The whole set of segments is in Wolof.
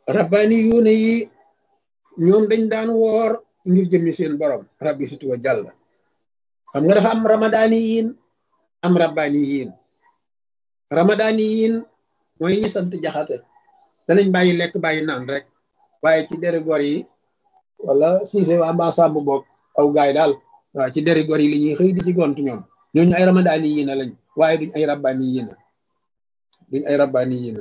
rabbaani yuune yi ñoom dañ daan woor ngir jëmmi seen borom rabbi situ wa jàll xam nga dafa am ramadaani yiin am rabbaani yiin ramadaani yiin mooy ñi sant jaxate danañ bàyyi lekk bàyyi naan rek waaye ci deri gor yi wala siise waa mbaa sàmb boog aw gaay daal waaw ci deri gor yi li ñuy xëy di ci gont ñoom ñooñu ay ramadaani yiina lañ waaye duñ ay rabbaani yiina duñ ay rabbaani yiina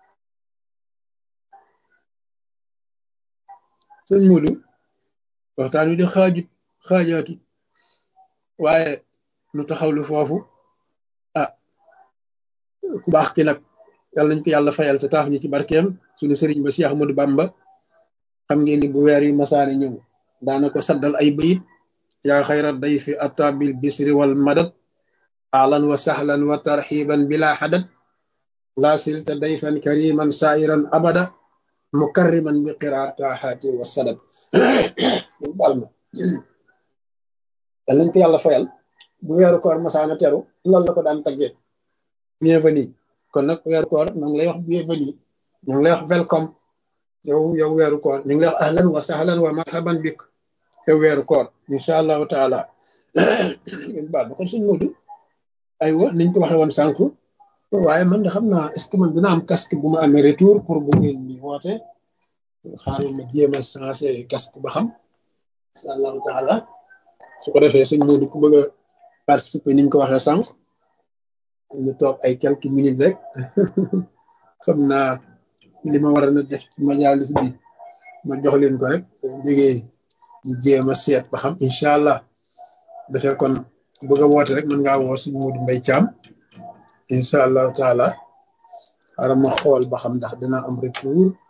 sëñ Modou waxtaan wi di xaajut xaajaatut waaye nu taxawlu foofu ah ku baax ki nag yàlla nañ ko yàlla fayal te taaf ñi ci barkeem suñu sëriñ ba Cheikh Ahmadou Bamba xam ngeen ni bu weer yi masaane ñëw daana ko saddal ay bayit yaa xayra dayfi ata bil bisri wal madad ahlan wa sahlan wa tarxiban bila xadad laa silta dayfan kariman sairan abada mukarriman bi qiraataxaati wa sadad baal ma yàlla nañ ko yàlla fayal bu weeru koor masaana teru loolu la ko daan taggee bienvenue kon nag weeru koor ñu ngi lay wax bienvenue ñu ngi lay wax welcome yow yow weeru koor ñu ngi lay wax ahlan wa sahlan wa marhaban bik yow weeru koor incha allahu taala ngeen baal ma kon suñ Modou aywa niñ ko waxee woon sànq waaye man de xam naa est ce que man dina am casque bu ma amee retour pour bu ngeen di woote xaaral ma jéem a changé casque ba xam incha allahu taala su ko defee suñ Modou ku bëgg a participer ni ñu ko waxee sànq ñu toog ay quelques minutes rek xam naa li ma war a def ci majalis bi ma jox leen ko rek jógee ñu jéem a seet ba xam incha allah dafee kon bëgg a woote rek mën ngaa woo suñ Modou Mbaye Thiam incha allahu taala xaaral ma xool ba xam ndax dina am retour